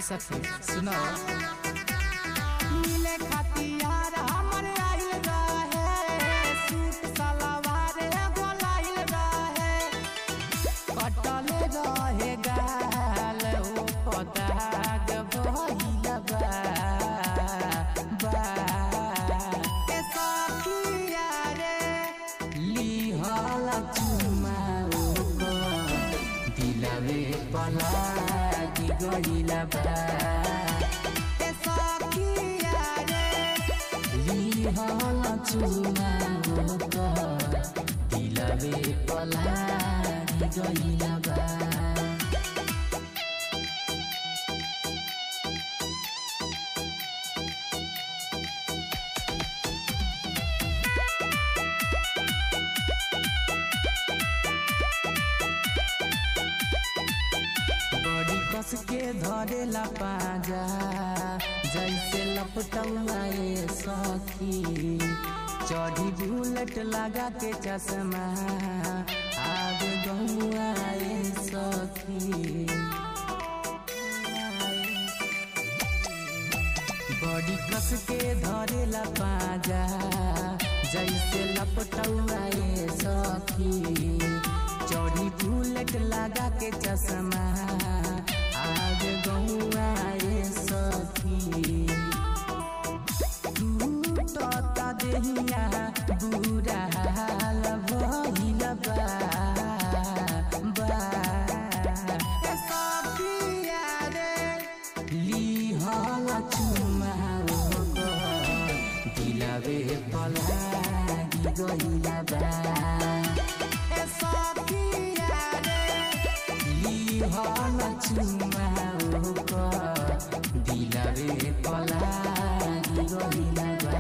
सखी सुनो मिले खातियार हमर आइल रहे सूट सलवार एगो लाइल रहे कटल रहे गाल ओ पताग भइल बा बा ए सखिया रे लिहल चुमा ओकर दिलवे पलागी गइल बा ए सखिया रे लिहल चुमा ओकर दिलवे पलागी गइल बा बड़ी कस के धरेला पाजा जैसे लपटौआए सखी चढ़ी बुलेट लगा के चश्मा आग गौआए सखी बड़ी कस के धरेला पाजा जैसे लपटौआए सखी चढ़ी बुलेट लगा के चश्मा आग गौआए सखी टूटता देहिया बुरा हाल भइल बा बा ए सखिया रे लिहल चुमा ओकर दिलवे पलागी गइल बा ए सखिया रे लिहल चुमा ओकर दिलवे पलागी गइल बा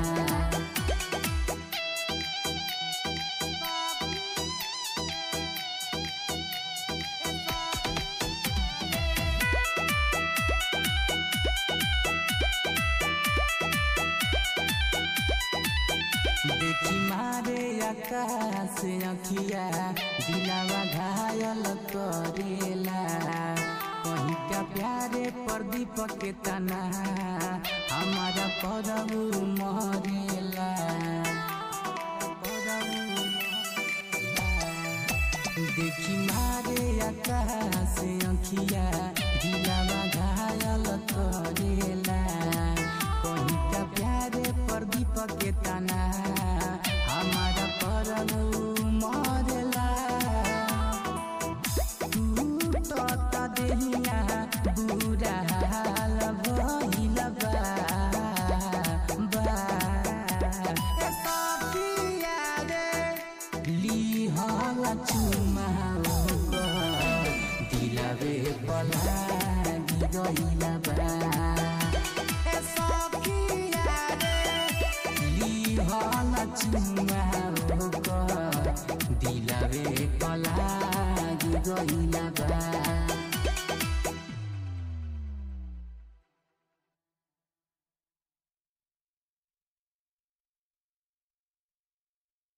देखी मारे आकाश अखिया दिलावा घायल करेला कहीं का प्यारे प्रदीप के तना हमारा परब मरेला देखी मारे आकाश अखिया दिलावा घायल करेला कहीं का प्यारे प्रदीप के तना हमारा परब मरेला टूटता देहिया बुरा हाल भइल बा बा ए सखिया रे लिहल चुमा ओकर दिलवे पलागी गइल बा ए सखिया रे लिहल चुमा ओकर दिलवे पलागी गइल बा